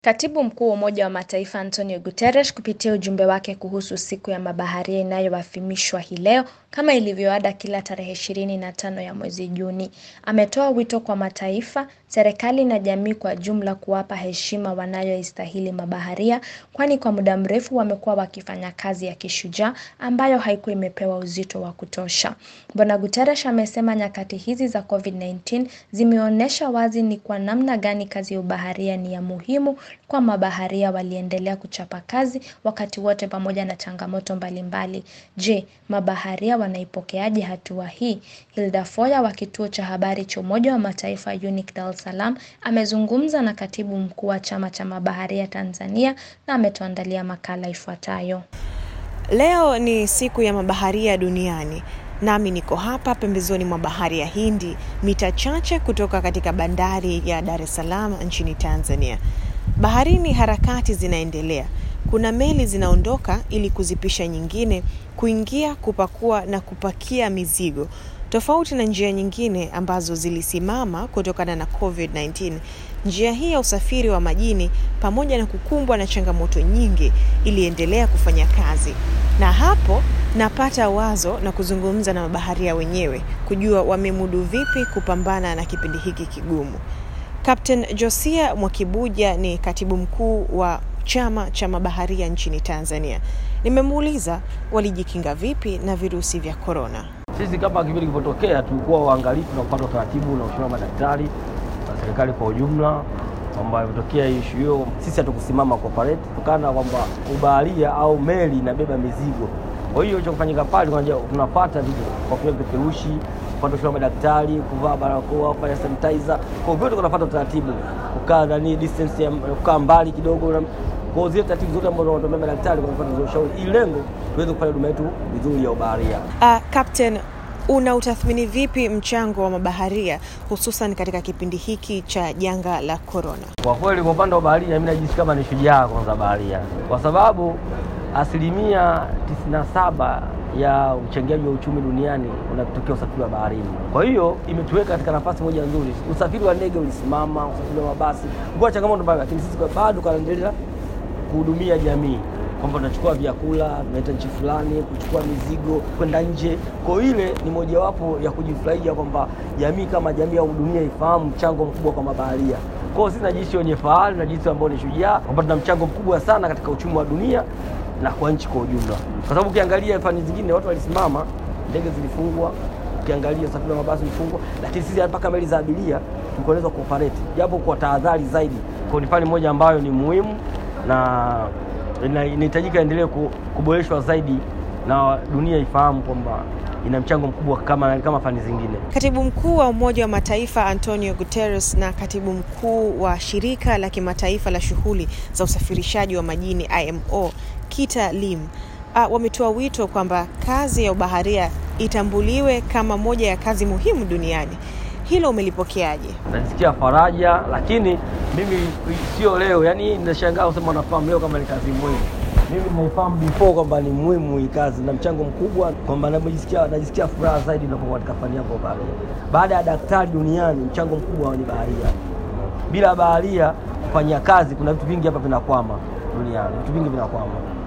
Katibu Mkuu wa Umoja wa Mataifa Antonio Guterres kupitia ujumbe wake kuhusu siku ya mabaharia inayoadhimishwa hii leo kama ilivyoada kila tarehe ishirini na tano ya mwezi Juni, ametoa wito kwa mataifa, serikali na jamii kwa jumla kuwapa heshima wanayoistahili mabaharia kwani kwa muda mrefu wamekuwa wakifanya kazi ya kishujaa ambayo haikuwa imepewa uzito wa kutosha. Bwana Guterres amesema nyakati hizi za COVID-19 zimeonyesha wazi ni kwa namna gani kazi ya ubaharia ni ya muhimu kwa mabaharia waliendelea kuchapa kazi wakati wote pamoja na changamoto mbalimbali. Je, mabaharia wanaipokeaje hatua hii? Hilda Foya wa kituo cha habari cha Umoja wa Mataifa UNIC Dar es Salaam amezungumza na katibu mkuu wa chama cha mabaharia Tanzania na ametuandalia makala ifuatayo. Leo ni siku ya mabaharia duniani. Nami niko hapa pembezoni mwa bahari ya Hindi, mita chache kutoka katika bandari ya Dar es Salaam nchini Tanzania. Baharini harakati zinaendelea. Kuna meli zinaondoka ili kuzipisha nyingine kuingia, kupakua na kupakia mizigo. Tofauti na njia nyingine ambazo zilisimama kutokana na COVID-19, njia hii ya usafiri wa majini pamoja na kukumbwa na changamoto nyingi iliendelea kufanya kazi. Na hapo napata wazo na kuzungumza na mabaharia wenyewe kujua wamemudu vipi kupambana na kipindi hiki kigumu. Captain Josia Mwakibuja ni katibu mkuu wa chama cha mabaharia nchini Tanzania. Nimemuuliza walijikinga vipi na virusi vya korona. Sisi kama kipindi kilivyotokea, tulikuwa waangalifu na kupata utaratibu na ushauri wa madaktari na serikali kwa ujumla kwamba imetokea ishu hiyo, sisi hatukusimama cooperate kutokana na kwamba ubaharia au meli inabeba mizigo. Kwa hiyo cha kufanyika pale, tunapata vitu kwa kutumia vipeperushi, kupata ushauri wa madaktari, kuvaa barakoa, kufanya sanitizer, kwa vyote tunapata utaratibu, kukaa nani distance ya kukaa mbali kidogo na kwa zile taratibu zote ambazo wanatumia madaktari kwa kufuata ushauri, ili lengo tuweze kufanya huduma yetu vizuri ya ubaharia. Uh, Captain, una utathmini vipi mchango wa mabaharia hususan katika kipindi hiki cha janga la korona? Kwa kweli, kwa upande wa baharia, mimi najisikia kama ni shujaa kwanza baharia, kwa sababu asilimia 97 ya uchangiaji wa uchumi duniani unatokea usafiri wa baharini. Kwa hiyo imetuweka katika nafasi moja nzuri. Usafiri wa ndege ulisimama, usafiri wa mabasi ulikuwa changamoto mbaya, lakini sisi bado tunaendelea kuhudumia jamii kwamba tunachukua vyakula tunaita nchi fulani, kuchukua mizigo kwenda nje. Kwa ile ni mojawapo ya kujifurahia kwamba jamii kama jamii au dunia ifahamu mchango mkubwa kwa mabaharia. Kwa hiyo sisi najihisi wenye fahari, najihisi ambao ni shujaa kwamba tuna mchango mkubwa sana katika uchumi wa dunia na kwa nchi kwa ujumla, kwa sababu ukiangalia fani zingine watu walisimama, ndege zilifungwa, ukiangalia usafiri wa mabasi ulifungwa, lakini sisi mpaka meli za abiria tuliweza kuoperate japo kwa tahadhari zaidi. Kwa ni fani moja ambayo ni muhimu na inahitajika endelee kuboreshwa zaidi na dunia ifahamu kwamba ina mchango mkubwa kama, kama fani zingine. Katibu mkuu wa Umoja wa Mataifa Antonio Guterres na katibu mkuu wa shirika la kimataifa la shughuli za usafirishaji wa majini IMO Kita Lim uh, wametoa wito kwamba kazi ya ubaharia itambuliwe kama moja ya kazi muhimu duniani. Hilo umelipokeaje? Najisikia faraja, lakini mimi sio leo, yani ninashangaa kusema wanafahamu leo kama ni kazi muhimu. Mimi naifahamu before kwamba ni muhimu hii kazi na mchango mkubwa, kwamba najisikia najisikia furaha zaidi ninapokuwa katika fani yangu ya baharia. Baada ya daktari duniani, mchango mkubwa ni baharia. Bila baharia kufanya kazi, kuna vitu vingi hapa vinakwama duniani, vitu vingi vinakwama.